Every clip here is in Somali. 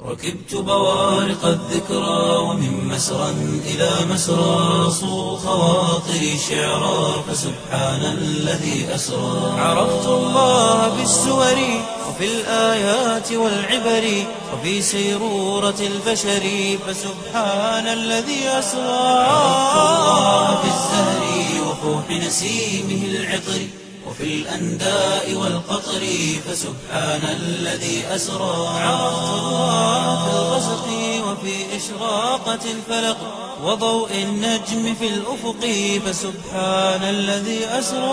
ركبت بوارق الذكرى ومن مسرى إلى مسرى صو خواطري شعرا فسبحان الذي أسرى عرفت الله بالسور وفي الآيات والعبر وفي سيرورة البشر فسبحان الذي أسرى عرفت الله بالزهر وفوح نسيمه العطر وفي الأنداء والقطر فسبحان الذي أسرى عرفت الله في الغسق وفي إشراقة الفلق وضوء النجم في الأفق فسبحان الذي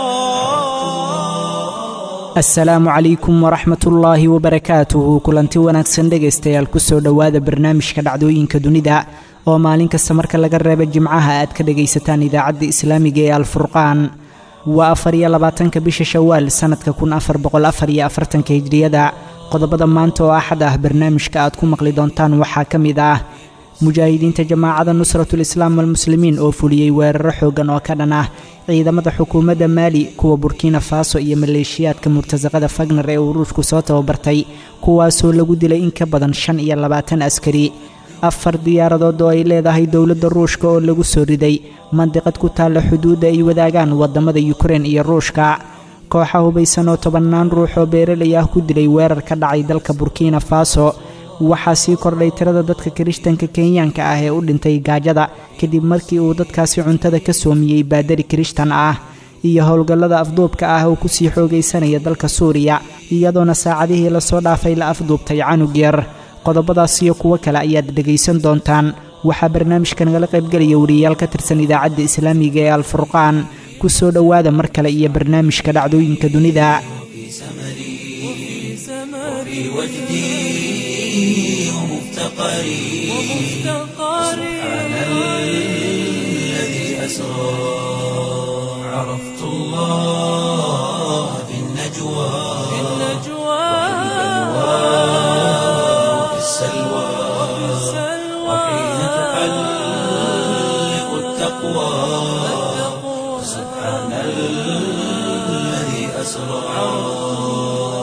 أسرى asalaamu calaykum waraxmat ullaahi wabarakaatuhu kulanti wanaagsan dhegaystayaal kusoo dhowaada barnaamijka dhacdooyinka dunida oo maalin kasta marka laga reebo jimcaha aad ka dhegaysataan idaacadda islaamiga ee alfurqaan waa afar iyo labaatanka bisha shawaal sannadka kun afar boqol afar iyo afartanka hijriyada qodobada maanta oo axad ah barnaamijka aad ku maqli doontaan waxaa ka mid ah mujaahidiinta jamaacada nusratul islaam walmuslimiin oo fuliyey weeraro xooggan oo ka dhan ah ciidamada xukuumadda maali kuwa burkina faso iyo maleeshiyaadka murtasaqada fagner ee uu ruushku soo tababartay kuwaasoo lagu dilay in ka badan shan iyo labaatan askari afar diyaaradood oo ay leedahay dowladda ruushka oo lagu soo riday mandiqad ku taalla xuduudda ay wadaagaan waddamada yukrein iyo ruushka kooxa hubaysan oo tobannaan ruux oo beeralay ah ku dilay weerar ka dhacay dalka burkina faso waxaa sii kordhay tirada dadka kirishtanka kenyaanka ah ee u dhintay gaajada kadib markii uu dadkaasi cuntada ka soomiyey baadari kirishtan ah iyo howlgallada afduubka ah oo kusii xoogaysanaya dalka suuriya iyadoona saacadihii lasoo dhaafay la afduubtay canug yar qodobadaas iyo kuwo kale ayaad dhegaysan doontaan waxaa barnaamijka nagala qaybgelaya wariyayaal ka tirsan idaacadda islaamiga ee alfurqaan ku soo dhowaada mar kale iyo barnaamijka dhacdooyinka dunida وفي وجدي ومفتقري سبحان الذي أسرى عرفت الله في النجوى وفي السلوى وحين تحلق التقوى سبحان الذي أسرى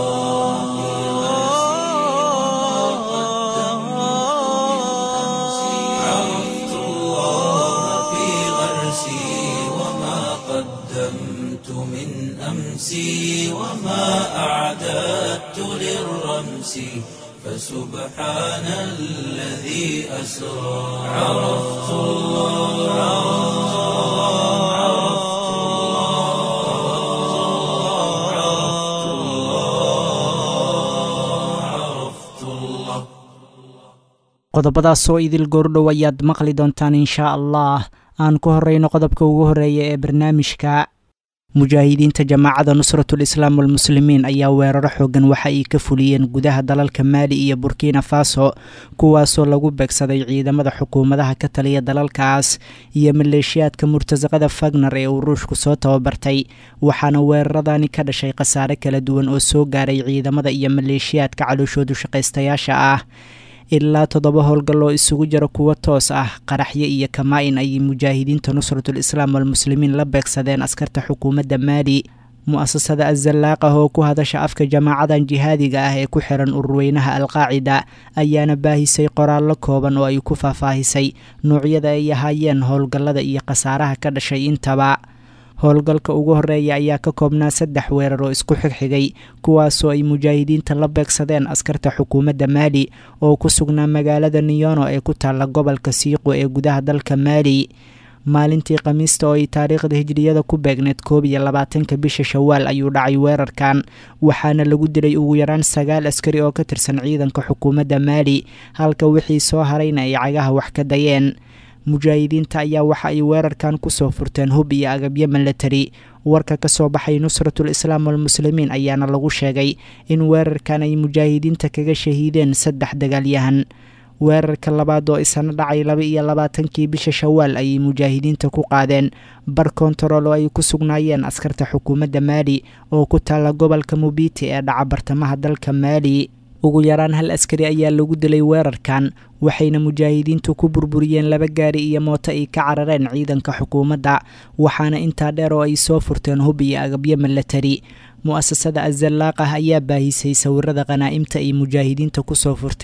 عرفت الله في غرسي وما قدمت من أمسي وما أعددت للرمس فسبحان الذي أسرى عرفت الله عرفت الله عرفت الله عرفت الله qodobadaasoo idil goordhow ayaad maqli doontaan inshaa allah aan ku horreyno qodobka ugu horreeya ee barnaamijka mujaahidiinta jamaacada nusratul islaam walmuslimiin ayaa weeraro xooggan waxa ay ka fuliyeen gudaha dalalka maali iyo burkina faso kuwaasoo lagu beegsaday ciidamada xukuumadaha ka taliya dalalkaas iyo maleeshiyaadka murtasaqada fagner ee uu ruushku soo tababartay waxaana weeraradani ka dhashay khasaare kala duwan oo soo gaaray ciidamada iyo maleeshiyaadka calooshoodu shaqaystayaasha ah ilaa toddoba howlgal oo isugu jira kuwo toos ah qaraxyo iyo kamaa-in ayay mujaahidiinta nusratul islaam walmuslimiin la beegsadeen askarta xukuumadda maali mu-asasada azalaaqah oo ku hadasha afka jamaacadan jihaadiga ah ee ku xiran ururweynaha alqaacida ayaana baahisay qoraallo kooban oo ay ku faahfaahisay nuucyada ay ahaayeen howlgallada iyo khasaaraha ka dhashay intaba howlgalka ugu horreeya ayaa ka koobnaa saddex weerar oo isku xigxigay kuwaasoo ay mujaahidiinta la beegsadeen askarta xukuumadda maali oo ku sugnaa magaalada niyono ee ku taalla gobolka siiqo ee gudaha dalka maali maalintii khamiista oo ay taariikhda hijriyada ku beegneed koob iyo labaatanka bisha shawaal ayuu dhacay weerarkan waxaana lagu dilay ugu yaraan sagaal askari oo ka tirsan ciidanka xukuumadda maali halka wixii soo harayna ay cagaha wax ka dayeen mujaahidiinta ayaa waxa ay weerarkan kusoo furteen hub iyo agabyo milatari warka ka soo baxay nusratul islaam walmuslimiin ayaana lagu sheegay in weerarkan ay mujaahidiinta kaga shahiideen saddex dagaalyahan weerarka labaad oo isana dhacay laba iyo labaatankii bisha shawaal ayay mujaahidiinta ku qaadeen bar kontarool oo ay ku sugnaayeen askarta xukuumadda maali oo ku taalla gobolka mubiti ee dhaca bartamaha dalka maali ugu yaraan hal askari ayaa lagu dilay weerarkan waxayna mujaahidiintu ku burburiyeen laba gaari iyo mooto ay ka carareen ciidanka xukuumadda waxaana intaa dheer oo ay soo furteen hub iyo agabyo milatari mu-asasada azalaaqah ayaa baahisay sawirada khanaa'imta ay mujaahidiinta kusoo furteen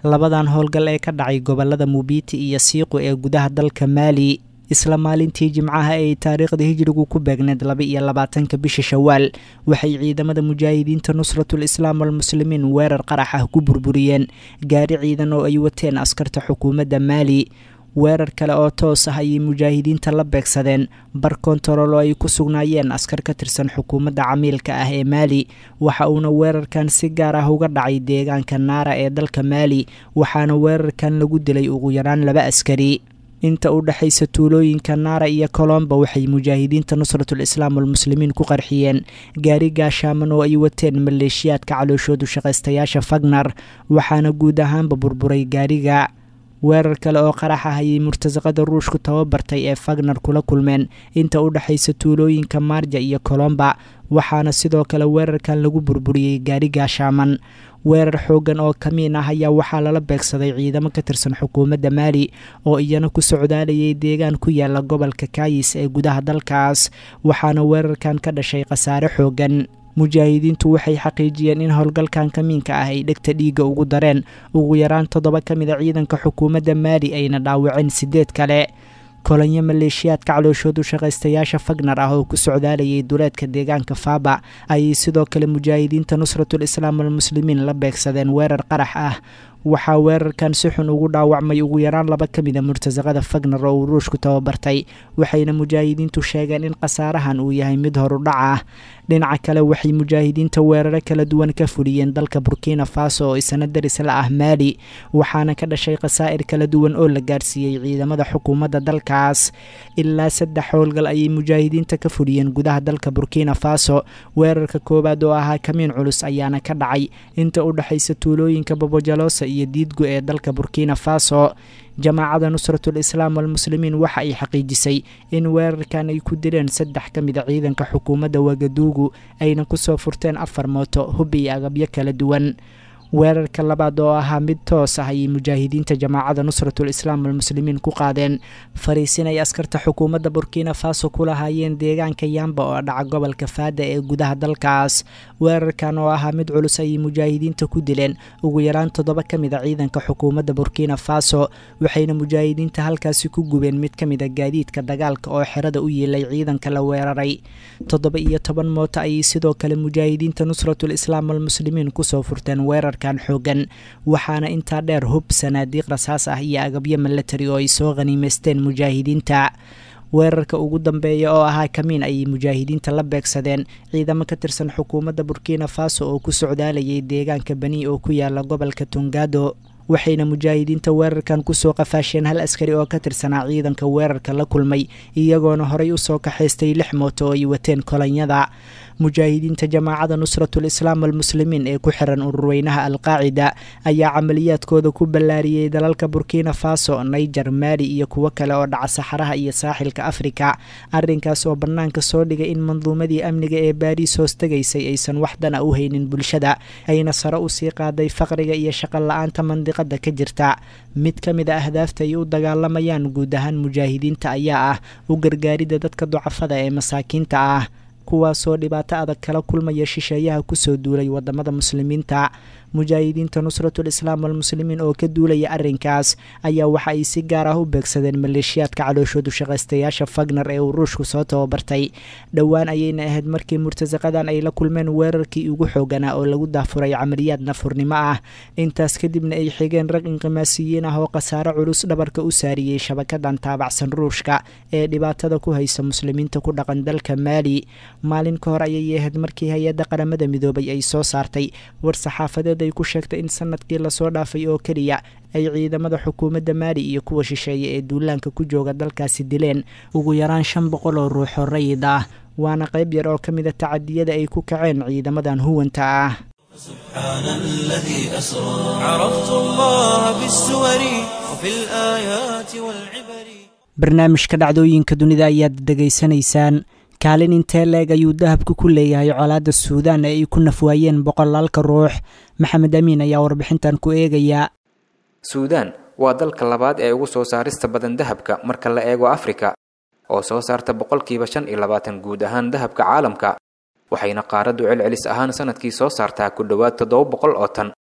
labadan howlgal ee ka dhacay gobolada mubiiti iyo siiqu ee gudaha dalka maali isla maalintii jimcaha ee taariikhda hijrigu ku beegneed laba iyo labaatanka bisha shawaal waxay ciidamada mujaahidiinta nusratul islaam walmuslimiin weerar qarax ah ku burburiyeen gaari ciidan oo ay wateen askarta xukuumadda maali weerar kale oo toos ah ayay mujaahidiinta la beegsadeen bar kontarool oo ay ku sugnaayeen askar ka tirsan xukuumadda camiilka ah ee maali waxa uuna weerarkan si gaar ah uga dhacay deegaanka naara ee dalka maali waxaana weerarkan lagu dilay ugu yaraan laba askari inta u dhexaysa tuulooyinka naara iyo colomba waxay mujaahidiinta nusratul islaam walmuslimiin ku qarxiyeen gaari gaashaaman oo ay wateen maleeshiyaadka calooshoodu shaqaystayaasha fagnar waxaana guud ahaanba burburay gaariga weerar kale oo qarax ah ayay murtasaqada ruushku tababartay ee fagnar kula kulmeen inta u dhexaysa tuulooyinka maarja iyo colomba waxaana sidoo kale weerarkan lagu burburiyey gaari gaashaaman weerar xooggan oo kamiin ah ayaa waxaa lala beegsaday ciidamo ka tirsan xukuumadda maali oo iyana ku socdaalayay deegaan ku yaala gobolka kaayis ee gudaha dalkaas waxaana weerarkan ka dhashay khasaare xooggan mujaahidiintu waxay xaqiijiyeen in howlgalkan kamiinka ah ay dhegta dhiigga ugu dareen ugu yaraan toddoba ka mid a ciidanka xukuumadda maali ayna dhaawaceen sideed kale kolonyo maleeshiyaadka calooshoodu shaqaystayaasha fagnar ah oo ku socdaalayay duleedka deegaanka faaba ayay sidoo kale mujaahidiinta nusratul islaam walmuslimiin la beegsadeen weerar qarax ah waxaa weerarkan si xun ugu dhaawacmay ugu yaraan laba ka mid a murtasaqada fagnar oo uu ruushku tababartay waxayna mujaahidiintu sheegeen in khasaarahan uu yahay mid horudhac ah dhinaca kale waxay mujaahidiinta weeraro kala duwan ka fuliyeen dalka burkina faso oo isna daris la ah maali waxaana ka dhashay khasaa'ir kala duwan oo la gaarsiiyey ciidamada xukuumadda dalkaas ilaa saddex howlgal ayay mujaahidiinta ka fuliyeen gudaha dalka burkina faso weerarka koowaad oo ahaa kamiin culus ayaana ka dhacay inta u dhexaysa tuulooyinka babojalosa iyo diidgu ee dalka burkina faso jamaacada nusratul islaam walmuslimiin waxa ay xaqiijisay in weerarkan ay ku dileen saddex ka mid a ciidanka xukuumadda wagaduugu ayna kusoo furteen afar mooto hub iyo agabyo kala duwan weerarka labaad oo ahaa mid toos ah ayay mujaahidiinta jamaacada nusratul islaam walmuslimiin ku qaadeen fariisin ay askarta xukuumadda burkina faso ku lahaayeen deegaanka yamba oo dhaca gobolka faada ee gudaha dalkaas weerarkan oo ahaa mid culus ayay mujaahidiinta ku dileen ugu yaraan toddoba ka mid a ciidanka xukuumadda burkina faso waxayna mujaahidiinta halkaasi ku gubeen mid ka mid a gaadiidka dagaalka oo xerada u yiilay ciidanka la weeraray toddoba iyo toban mooto ayay sidoo kale mujaahidiinta nusratul islaam walmuslimiin kusoo furteen weerar xoogan waxaana intaa dheer hub sanaadiiq rasaas ah iyo agabyo milatari oo ay soo khaniimaysteen mujaahidiinta weerarka ugu dambeeya oo ahaa kamiin ayay mujaahidiinta la beegsadeen ciidamo ka tirsan xukuumadda burkina faso oo ku socdaalayay deegaanka bani oo ku yaala gobolka tongado waxayna mujaahidiinta weerarkan kusoo qafaasheen hal askari oo ka tirsanaa ciidanka weerarka la kulmay iyagoona horey usoo kaxaystay lix mooto oo ay wateen kolonyada mujaahidiinta jamaacada nusratul islaam walmuslimiin ee ku xiran ururweynaha alqaacida ayaa camaliyaadkooda ku ballaariyey dalalka burkina faso naiger maali iyo kuwo kale oo dhaca saxaraha iyo saaxilka afrika arrinkaas oo bannaanka soo dhigay in manduumadii amniga ee baariis hoos tegaysay aysan waxdana u haynin bulshada ayna sare usii qaaday faqriga iyo shaqo la-aanta mandiqada ka jirta mid ka mid a ahdaafta ay u dagaalamayaan guud ahaan mujaahidiinta ayaa ah u gargaaridda dadka ducafada ee masaakiinta ah kuwaasoo dhibaato adag kala kulmaya shisheeyaha kusoo duulay wadamada muslimiinta mujaahidiinta nusratul islaam walmuslimiin oo ka duulaya arrinkaas ayaa waxa ay si gaar ah u beegsadeen maleeshiyaadka calooshoodu shaqaystayaasha fagnar ee uu ruushku soo tababartay dhowaan ayayna ahayd markii murtasaqadan ay la kulmeen weerarkii ugu xooganaa oo lagu daafuray camaliyaad nafurnimo ah intaas kadibna ay xigeen rag inqimaasiyiin ah oo khasaare culus dhabarka u saariyey shabakadan taabacsan ruushka ee dhibaatada ku haysa muslimiinta ku dhaqan dalka maali maalin ka hor ayay ahayd markii hay-adda qaramada midoobay ay soo saartay war saxaafadeed ay ku sheegtay in sanadkii lasoo dhaafay oo keliya ay ciidamada xukuumadda maali iyo kuwa shisheeye ee duulaanka ku jooga dalkaasi dileen ugu yaraan shan boqol oo ruuxoo rayid ah waana qayb yar oo ka mida tacadiyada ay ku kaceen ciidamadan huwanta ah سبحان الذي أسرى عرفت الله بالسور وفي الآيات والعبر barnaamijka dhacdooyinka dunida ayaad degaysanaysaan kaalin intee leeg ayuu dahabku ku leeyahay colaadda suudaan ee ay ku nafwaayeen boqolaalka ruux maxamed amiin ayaa warbixintan ku eegayaa suudaan waa dalka labaad ee ugu soo saarista badan dahabka marka la eego afrika oo soo saarta boqolkiiba shan iyo labaatan guud ahaan dahabka caalamka waxayna qaaraddu celcelis ahaan sanadkii soo saartaa ku dhowaad toddoba boqol oo tan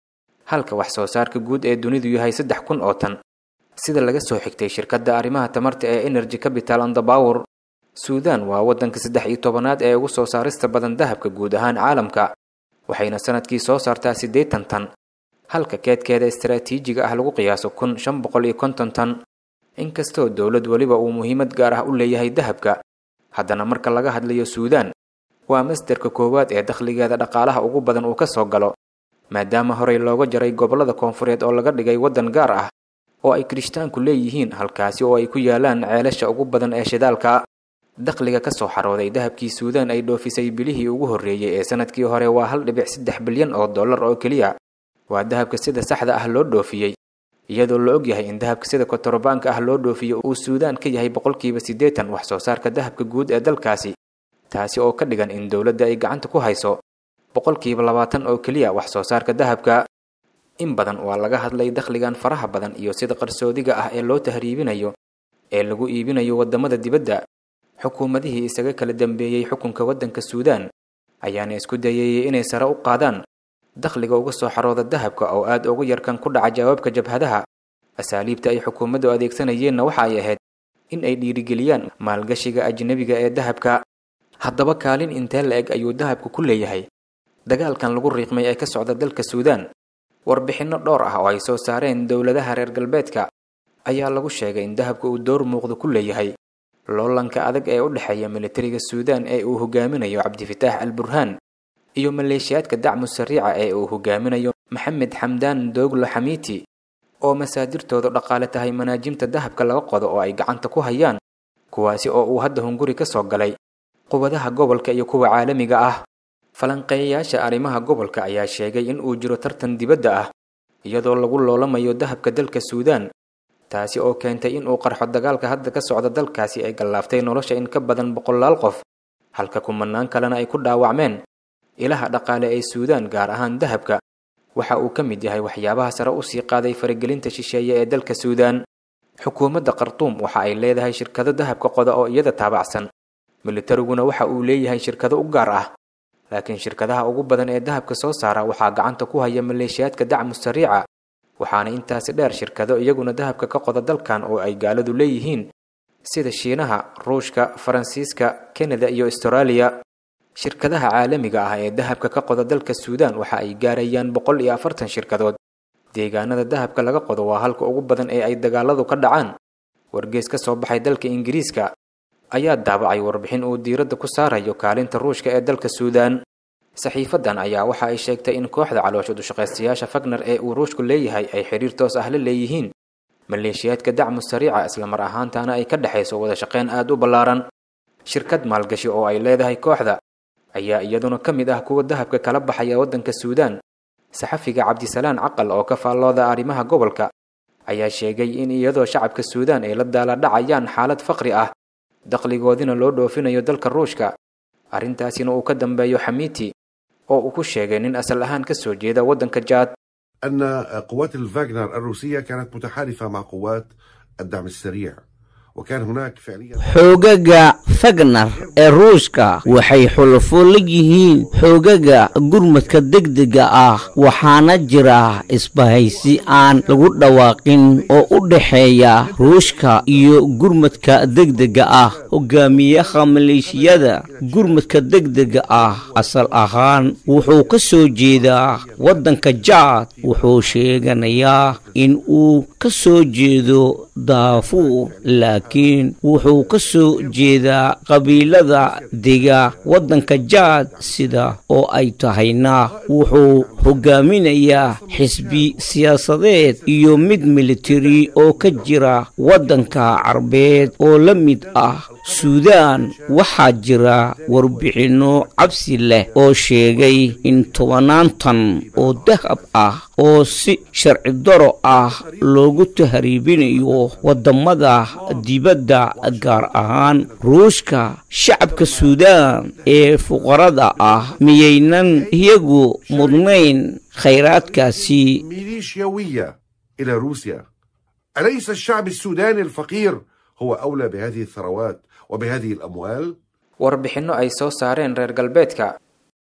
halka wax soo saarka guud ee dunidu yahay saddex kun oo tan sida laga soo xigtay shirkadda arrimaha tamarta ee energy capital and the power suudan waa waddanka saddex iyo tobanaad ee ugu soo saarista badan dahabka guud ahaan caalamka waxayna sanadkii soo saartaa siddeetan tan halka keedkeeda istaraatiijiga ah lagu qiyaaso kun shan boqol iyo konton tan inkastoo dowlad weliba uu muhiimad gaar ah u leeyahay dahabka haddana marka laga hadlayo suudan waa masderka koowaad ee dakhligeeda dhaqaalaha ugu badan uu ka soo galo maadaama horey looga jaray gobollada koonfureed oo laga dhigay waddan gaar ah oo ay kirishtaanku leeyihiin halkaasi oo ay ku yaalaan ceelasha ugu badan ee shidaalka dakhliga ka soo xarooday dahabkii suudan ay dhoofisay bilihii ugu horreeyey ee sanadkii hore waa hal dhibic saddex bilyan oo dollar oo keliya waa dahabka sida saxda ah loo dhoofiyey iyadoo la og yahay in dahabka sida kotorbaanka ah loo dhoofiyo uu suudan ka yahay boqolkiiba siddeetan wax soo saarka dahabka guud ee dalkaasi taasi oo ka dhigan in dowladda ay gacanta ku hayso boqolkiiba labaatan oo keliya wax soo saarka dahabka in badan waa laga hadlay dakhligan faraha badan iyo sida qarsoodiga ah ee loo tahriibinayo ee lagu iibinayo waddamada dibadda xukuumadihii isaga kala dambeeyey xukunka waddanka suudan ayaana isku dayayey inay sare u qaadaan dakhliga uga soo xarooda dahabka oo aad ugu yarkan ku dhaca jawaabka jabhadaha asaaliibta ay xukuumaddu adeegsanayeenna waxa ay ahayd in ay dhiirigeliyaan maalgashiga ajnebiga ee dahabka haddaba kaalin intee la eg ayuu dahabku ku leeyahay dagaalkan lagu riiqmay ee ka socda dalka suudan warbixinno dhowr ah oo ay soo saareen dowladaha reer galbeedka ayaa lagu sheegay in dahabka uu door muuqda ku leeyahay loolanka adag ee u dhexeeya militariga suudan ee uu hogaaminayo cabdifitaax al burhaan iyo maleeshiyaadka dacmu sariica ee uu hogaaminayo maxamed xamdaan dooglo xamiiti oo masaadirtoodu dhaqaale tahay manaajimta dahabka laga qodo oo ay gacanta ku hayaan kuwaasi oo uu hadda hunguri ka soo galay quwadaha gobolka iyo kuwa caalamiga ah falanqeeyayaasha arrimaha gobolka ayaa sheegay in uu jiro tartan dibadda ah iyadoo lagu loolamayo dahabka dalka suudan taasi oo keentay in uu qarxo dagaalka hadda ka socda dalkaasi ay gallaaftay nolosha in ka badan boqolaal qof halka kumanaan kalena ay ku dhaawacmeen ilaha dhaqaale ee suudan gaar ahaan dahabka waxa uu ka mid yahay waxyaabaha sare u sii qaaday faragelinta shisheeye ee dalka suudan xukuumadda khartuum waxa ay leedahay shirkado dahabka qoda oo iyada taabacsan militariguna waxa uu leeyahay shirkado u gaar ah laakiin shirkadaha ugu badan ee dahabka soo saara waxaa gacanta ku haya maleeshiyaadka dacmu sariica waxaana intaasi dheer shirkado iyaguna dahabka ka qoda dalkan oo ay gaaladu leeyihiin sida shiinaha ruushka faransiiska kanada iyo astaraaliya shirkadaha caalamiga ah ee dahabka ka qoda dalka suudan waxa ay gaarayaan boqol iyo afartan shirkadood deegaanada dahabka laga qodo waa halka ugu badan ee ay dagaaladu ka dhacaan wargees ka soo baxay dalka ingiriiska ayaa daabacay warbixin uu diiradda ku saarayo kaalinta ruushka ee dalka suudan saxiifadan ayaa waxa ay sheegtay in kooxda caloosha dushaqaystayaasha fagner ee uu ruushku leeyahay ay xiriir toos ah la leeyihiin maleeshiyaadka dacmu sariica islamar ahaantaana ay ka dhexayso wada shaqayn aad u ballaaran shirkad maalgashi oo ay leedahay kooxda ayaa iyaduna ka mid ah kuwa dahabka kala baxaya waddanka suudan saxafiga cabdisalaan caqal oo ka faallooda arrimaha gobolka ayaa sheegay in iyadoo shacabka suudan ay la daala dhacayaan xaalad faqri ah dakhligoodina loo dhoofinayo dalka ruushka arrintaasina uu ka dambeeyo xamiiti oo uu ku sheegay nin asal ahaan ka soo jeeda waddanka jaad أن قوات الفاغنر الروسية كانت متحالفة مع قوات الدعم السريع وكان هناك فعليا xoogaga fagnar ee ruushka waxay xulufo la yihiin xoogaga gurmadka degdega ah waxaana jira isbahaysi aan lagu dhawaaqin oo u dhexeeya ruushka iyo gurmadka degdega ah hogaamiyaha maleeshiyada gurmadka degdega ah asal ahaan wuxuu ka soo jeedaa waddanka jaad wuxuu sheeganayaa in uu ka soo jeedo daafuur laakiin wuxuu ka soo jeedaa qabiilada dega waddanka jaad sida oo ay tahayna wuxuu hogaaminayaa xisbi siyaasadeed iyo mid militari oo ka jira waddanka carbeed oo la mid ah suudaan waxaa jira warbixinno cabsi leh oo sheegay in tobanaantan oo dahab ah oo si sharci daro ah loogu tahriibinayo waddamada dibadda gaar ahaan ruushka shacabka suudaan ee fuqarada ah miyaynan iyagu mudnayn khayraadkaasi ميليشياوية إلى روسيا أليس الشعب السوداني الفقير هو أولى بهذه الثروات وبهذه الأموال؟ warbixinno ay soo saareen reer galbeedka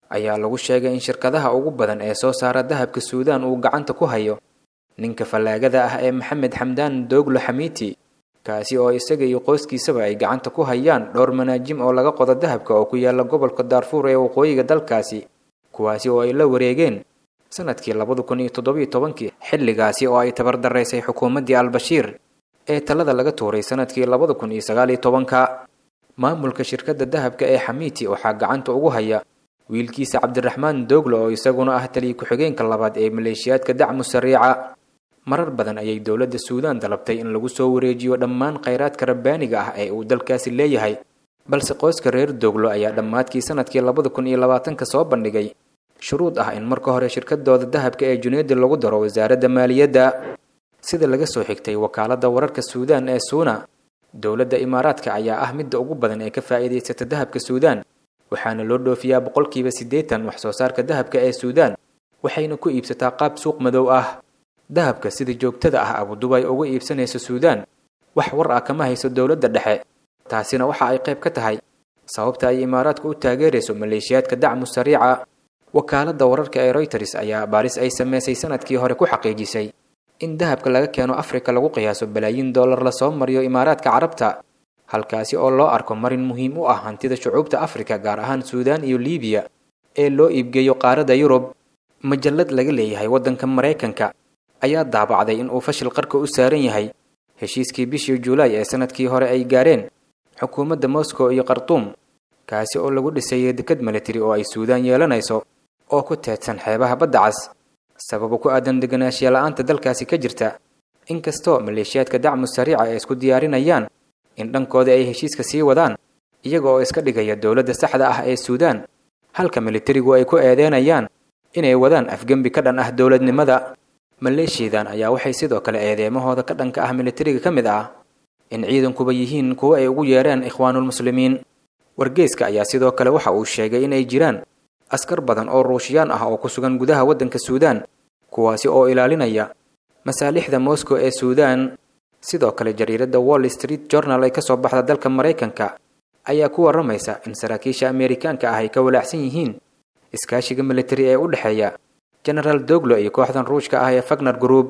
ayaa lagu sheegay in shirkadaha ugu badan ee soo saara dahabka suudaan uu gacanta ku hayo ninka fallaagada ah ee maxamed xamdaan dooglo xamiiti kaasi oo isaga iyo qoyskiisaba ay gacanta ku hayaan dhowr manaajim oo laga qodo dahabka oo ku yaala gobolka daarfuur ee waqooyiga dalkaasi kuwaasi oo ay la wareegeen sanadkii labada kun iyo toddobiyo tobankii xilligaasi oo ay tabardaraysay xukuumaddii albashiir ee talada laga tuuray sanadkii labada kun iyo sagaaliyo tobanka maamulka shirkadda dahabka ee xamiiti waxaa gacanta ugu haya wiilkiisa cabdiraxmaan dooglo oo isaguna ah taliya ku-xigeenka labaad ee maleeshiyaadka dacmu sariica marar badan ayay dowladda suudaan dalabtay in lagu soo wareejiyo dhammaan khayraadka rabbaaniga ah ee uu dalkaasi leeyahay balse qoyska reer dooglo ayaa dhammaadkii sanadkii labada kun iyo labaatanka soo bandhigay shuruud ah in marka hore shirkadooda dahabka ee juneedi lagu daro wasaaradda maaliyadda sida laga soo xigtay wakaaladda wararka suudaan ee suuna dowladda imaaraadka ayaa ah midda ugu badan ee ka faa'iidaysata dahabka suudaan waxaana loo dhoofiyaa boqolkiiba siddeetan wax soo saarka dahabka ee suudaan waxayna ku iibsataa qaab suuq madow ah dahabka sida joogtada ah abudubay uga iibsanayso suudaan wax war ah kama hayso dowladda dhexe taasina waxa ay qayb ka tahay sababta ay imaaraadku u taageerayso maleeshiyaadka dacmu sariica wakaaladda wararka ee royters ayaa baaris ay sameysay sanadkii hore ku xaqiijisay in dahabka laga keeno afrika lagu qiyaaso balaayiin dollar lasoo mariyo imaaraadka carabta halkaasi oo loo arko marin muhiim u ah hantida shucuubta afrika gaar ahaan suudaan iyo liibiya ee loo iibgeeyo qaaradda yurub majallad laga leeyahay waddanka maraykanka ayaa daabacday in uu fashil qarka u saaran yahay heshiiskii bishii juulaay ee sanadkii hore ay gaareen xukuumadda moscow iyo khartuum kaasi oo lagu dhisayay dekad militari oo ay suudaan yeelanayso oo ku teedsan xeebaha badda cas sababo ku aadan deganaanshiya la-aanta dalkaasi ka jirta inkastoo maleeshiyaadka dacmu sariica ay isku diyaarinayaan in dhankooda ay heshiiska sii wadaan iyaga oo iska dhigaya dowladda saxda ah ee suudaan halka militarigu ay ku eedeynayaan inay wadaan afgembi ka dhan ah dowladnimada maleeshiyadan ayaa waxay sidoo kale eedeemahooda ka dhanka ah militariga ka mid ah in ciidankuba yihiin kuwo ay ugu yeereen ikhwaanulmuslimiin wargeyska ayaa sidoo kale waxa uu sheegay inay jiraan askar badan oo ruushiyaan ah oo ku sugan gudaha waddanka suudaan kuwaasi oo ilaalinaya masaalixda moscow ee suudaan sidoo kale jariiradda wall street journal ay ka soo baxda dalka maraykanka ayaa ku warramaysa in saraakiisha ameerikaanka ah ay ka walaacsan yihiin iskaashiga militari ee u dhexeeya genaraal doglo iyo kooxdan ruushka ah ee fagner group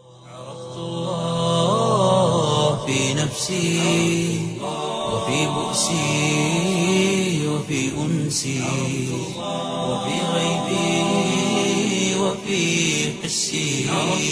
في نفسي وفي بؤسي وفي أنسي وفي غيبي وفي حسي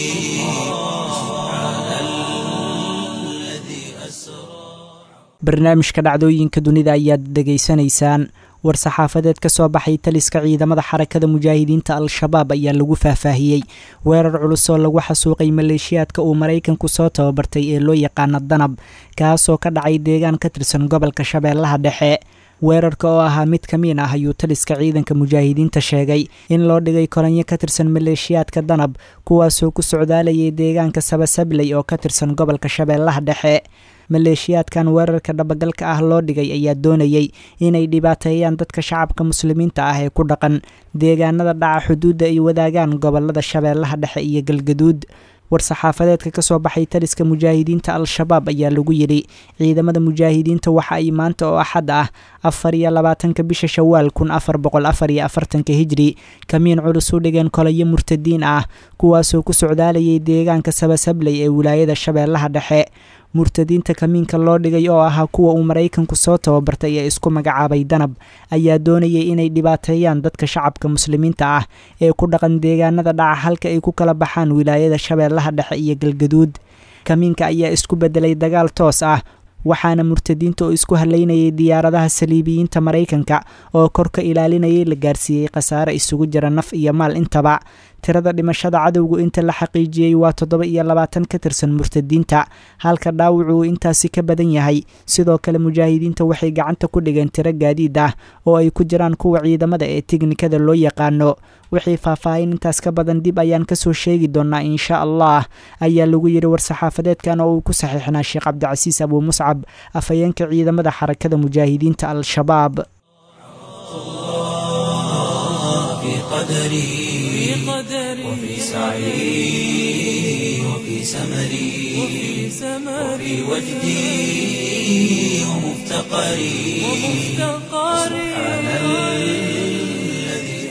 سبحان الذي أسرى barnaamijka dhacdooyinka dunida ayaad dhegaysanaysaan war-saxaafadeed ka soo baxay taliska ciidamada xarakada mujaahidiinta al-shabaab ayaa lagu faahfaahiyey weerar culus oo lagu xasuuqay maleeshiyaadka uu maraykanku soo tababartay ee loo yaqaano danab kaasoo ka dhacay deegaan ka tirsan gobolka shabeellaha dhexe weerarka oo ahaa mid ka miin ah ayuu taliska ciidanka mujaahidiinta sheegay in loo dhigay kolanyo ka tirsan maleeshiyaadka danab kuwaasoo ku socdaalayay deegaanka sabasabley oo ka tirsan gobolka shabeellaha dhexe maleeshiyaadkan weerarka dhabagalka ah loo dhigay ayaa doonayay inay dhibaateeyaan dadka shacabka muslimiinta ah ee ku dhaqan deegaanada dhaca xuduudda ay wadaagaan gobolada shabeellaha dhexe iyo galgaduud war-saxaafadeedka ka soo baxay taliska mujaahidiinta al-shabaab ayaa lagu yidhi ciidamada mujaahidiinta waxa ay maanta oo axad ah afar iyo labaatanka bisha shawaal kun afar boqol afar iyo afartanka hijri kamiin culus u dhigeen kolayo murtadiin ah kuwaasoo ku socdaalayay deegaanka sabasabley ee wilaayada shabeellaha dhexe murtadiinta kamiinka loo dhigay oo ahaa kuwa uu maraykanku soo tababartay ee isku magacaabay danab ayaa doonayay inay dhibaateeyaan dadka shacabka muslimiinta ah ee ku dhaqan deegaanada dhaca halka ay ku kala baxaan wilaayada shabeellaha dhexe iyo galgaduud kamiinka ayaa isku beddelay dagaal toos ah waxaana murtadiinta oo isku halaynayay diyaaradaha saliibiyiinta maraykanka oo kor ka ilaalinayay la gaarsiiyey khasaare isugu jira naf iyo maal intaba tirada dhimashada cadowgu inta la xaqiijiyey waa toddoba iyo labaatan ka tirsan murtadiinta halka dhaawacu uu intaasi ka badan yahay sidoo kale mujaahidiinta waxay gacanta ku dhigeen tiro gaadiid ah oo ay ku jiraan kuwa ciidamada ee tiknikada loo yaqaano wixii faahfaahin intaas ka badan dib ayaan kasoo sheegi doonaa insha allah ayaa lagu yidhi war-saxaafadeedkan oo uu ku saxiixnaa sheekh cabdicasiis abuu muscab afhayeenka ciidamada xarakada mujaahidiinta al-shabaab في قدري وفي سعي وفي سمري وفي وجدي ومفتقري سبحان الذي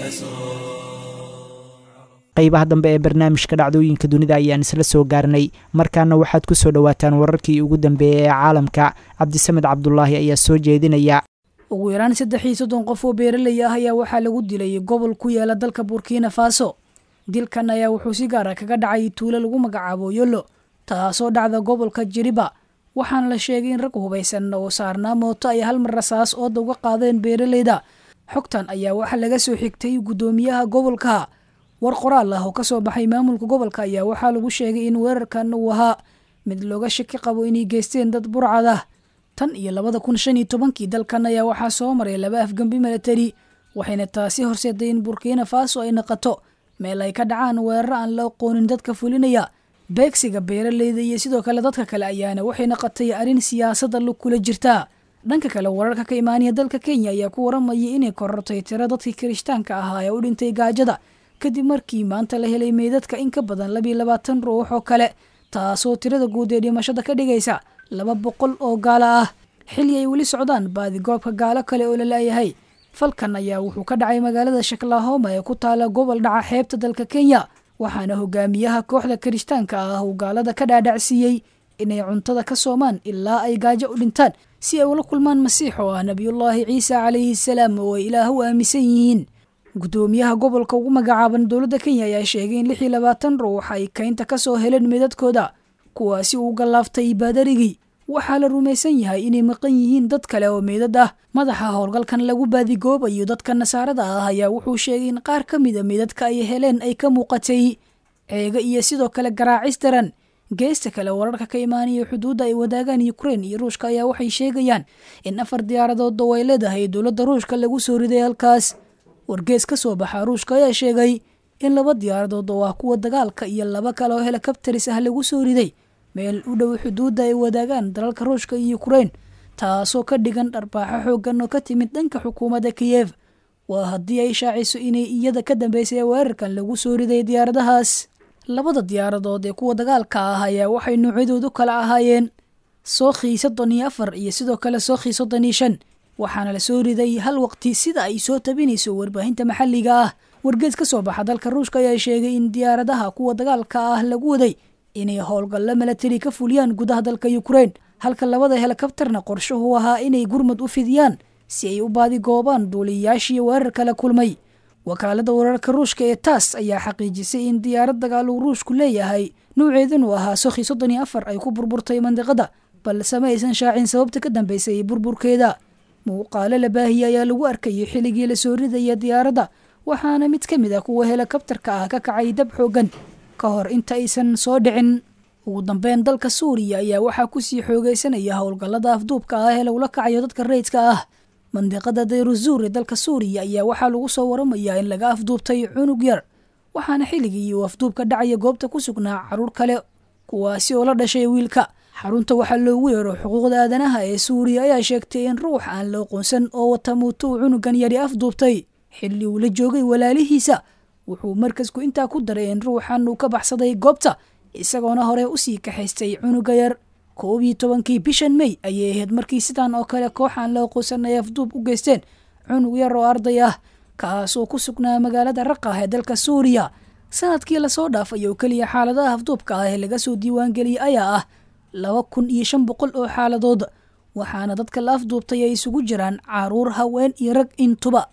qeybaha dambe ee barnaamijka dhacdooyinka dunida ayaan isla soo gaarnay markaana waxaad ku soo dhowaataan wararkii ugu dambeeyey ee caalamka cabdisamed cabdulaahi ayaa soo jeedinaya ugu yaraan saddex iyo soddon qof oo beeraley ah ayaa waxaa lagu dilay gobol ku yaala dalka burkina faso dilkan ayaa wuxuu si gaara kaga dhacay tuulo lagu magacaabo yollo taasoo dhacda gobolka jiriba waxaana la sheegay in rag hubaysan oo saarnaa mooto ay hal mar rasaas ooda uga qaadeen beeraleyda xogtan ayaa waxaa laga soo xigtay guddoomiyaha gobolka war qoraal ah oo kasoo baxay maamulka gobolka ayaa waxaa lagu sheegay in weerarkan uu ahaa mid looga shaki qabo inay geysteen dad burcad ah tan iyo labada kun shan iyo tobankii dalkan ayaa waxaa soo maray laba afgembi milatari waxayna taasi horseeday in burkina faso ay naqato meel ay ka dhacaan weeraro aan la aqoonin dadka fulinaya beegsiga beeraleyda iyo sidoo kale dadka kale ayaana waxay naqatay arrin siyaasadda lug kula jirtaa dhanka kale wararka ka imaanaya dalka kenya ayaa ku waramayay inay korortay tiro dadkii kirishtaanka ahaa ee u dhintay gaajada kadib markii maanta la helay meydadka in ka badan labiyo labaatan ruux oo kale taasoo tirada guud ee dhimashada ka dhigaysa laba boqol oo gaalo ah xilli ay weli socdaan baadigoobka gaalo kale oo la laayahay falkan ayaa wuxuu ka dhacay magaalada shaklahoma ee ku taala gobol dhaca xeebta dalka kenya waxaana hogaamiyaha kooxda kirishtaanka ah uu gaalada ka dhaadhacsiiyey inay cuntada ka soomaan ilaa ay gaajo u dhintaan si ay ula kulmaan masiix oo ah nebiyullaahi ciisa calayhi salaam oo ay ilaah u aaminsan yihiin guddoomiyaha gobolka ugu magacaaban dowladda kenya ayaa sheegay in lix iyo labaatan ruux ay kaynta ka soo heleen meedadkooda kuwaasi uu gallaaftay baadarigii waxaa la rumaysan yahay inay maqan yihiin dad kale oo meedad ah madaxa howlgalkan lagu baadigoobayo dadka nasaarada ah ayaa wuxuu sheegay in qaar ka mida meedadka ay heleen ay ka muuqatay ceega iyo sidoo kale garaacis daran geesta kale wararka ka imaanaya xuduudda ay wadaagaan ukrein iyo ruushka ayaa waxay sheegayaan in afar diyaaradood oo ay leedahay dowladda ruushka lagu soo riday halkaas wargees ka soo baxa ruushka ayaa sheegay in laba diyaaradood oo ah kuwa dagaalka iyo laba kale oo helikabtaris ah lagu soo riday meel u dhow xuduudda ay wadaagaan dalalka ruushka iyo ukrein taasoo ka dhigan dharbaaxo xooggan oo ka timid dhanka xukuumadda kiyev waa haddii ay shaaciso inay iyada ka dambeysay weerarkan lagu soo riday diyaaradahaas labada diyaaradood ee kuwa dagaalka ah ayaa waxay noocyadoodu kala ahaayeen sookhi soddon iyo afar iyo sidoo kale sookhi soddon iyo shan waxaana la soo riday hal waqti sida ay soo tabinayso warbaahinta maxalliga ah wargees ka soo baxa dalka ruushka ayaa sheegay in diyaaradaha kuwa dagaalka ah lagu waday inay howlgallo milatari ka fuliyaan gudaha dalka ukrein halka labada helikabtarna qorshuhu ahaa inay gurmad u fidiyaan si ay u baadigoobaan duuliyayaashii weerar kala kulmay wakaalada wararka ruushka ee taas ayaa xaqiijisay in diyaarad dagaal uu ruushku leeyahay nuuceedanu ahaa sokhi soddon iyo afar ay ku burburtay mandiqada balse ma aysan shaacin sababta ka dambeysay burburkeeda muuqaalo la baahiyey ayaa lagu arkayay xilligii la soo ridaya diyaaradda waxaana mid ka mid ah kuwa helikabtarka ah ka kacay dab xoogan ka hor inta aysan soo dhicin ugu dambeyn dalka suuriya ayaa waxaa kusii xoogeysanaya howlgallada afduubka ah ee lagula kacayo dadka rayidka ah mandiqada dayruzuur ee dalka suuriya ayaa waxaa lagu soo waramayaa in laga afduubtay cunug yar waxaana xilligii uu afduubka dhacaya goobta ku sugnaa caruur kale kuwaasi oo la dhashay wiilka xarunta waxaa loogu yeero xuquuqda aadanaha ee suuriya ayaa sheegtay in ruux aan la aqoonsan oo wata muuto uu cunugan yari afduubtay xilli uu la joogay walaalihiisa wuxuu markasku intaa ku daray in ruuxan uu ka baxsaday goobta isagoona hore usii kaxaystay cunuga yar koob iyo tobankii bishan mey ayay ahayd markii sidan oo kale kooxaan la aqoonsan ay afduub u geysteen cunug yar oo arday ah kaasoo ku sugnaa magaalada raqah ee dalka suuriya sanadkii lasoo dhaafay oo keliya xaaladaha afduubka ah ee laga soo diiwaangeliyey ayaa ah laba kun iyo shan boqol oo xaaladood waxaana dadka la afduubtay ay isugu jiraan caruur haween iyo rag intuba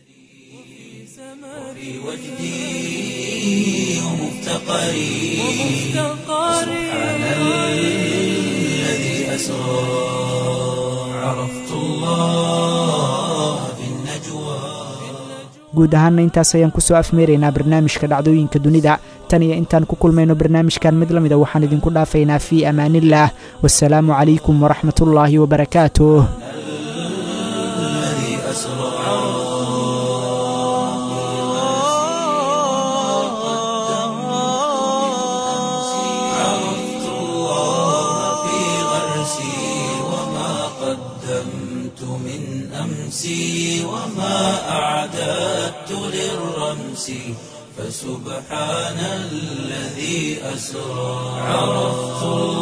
في وجدي ومفتقري سبحان الذي أسرى عرفت الله في النجوى guud ahaanna intaas ayaan kusoo afmeeraynaa barnaamijka dhacdooyinka dunida tan iyo intaan ku kulmayno barnaamijkan mid la mida waxaan idinku dhaafaynaa fii amaaniillah wasalaamu calaykum waraxmatullaahi wabarakaatuh الذي أسرى عرفت الله في غرسي وما قدمت من أمسي وما أعددت للرمس فسبحان الذي أسرى عرفت الله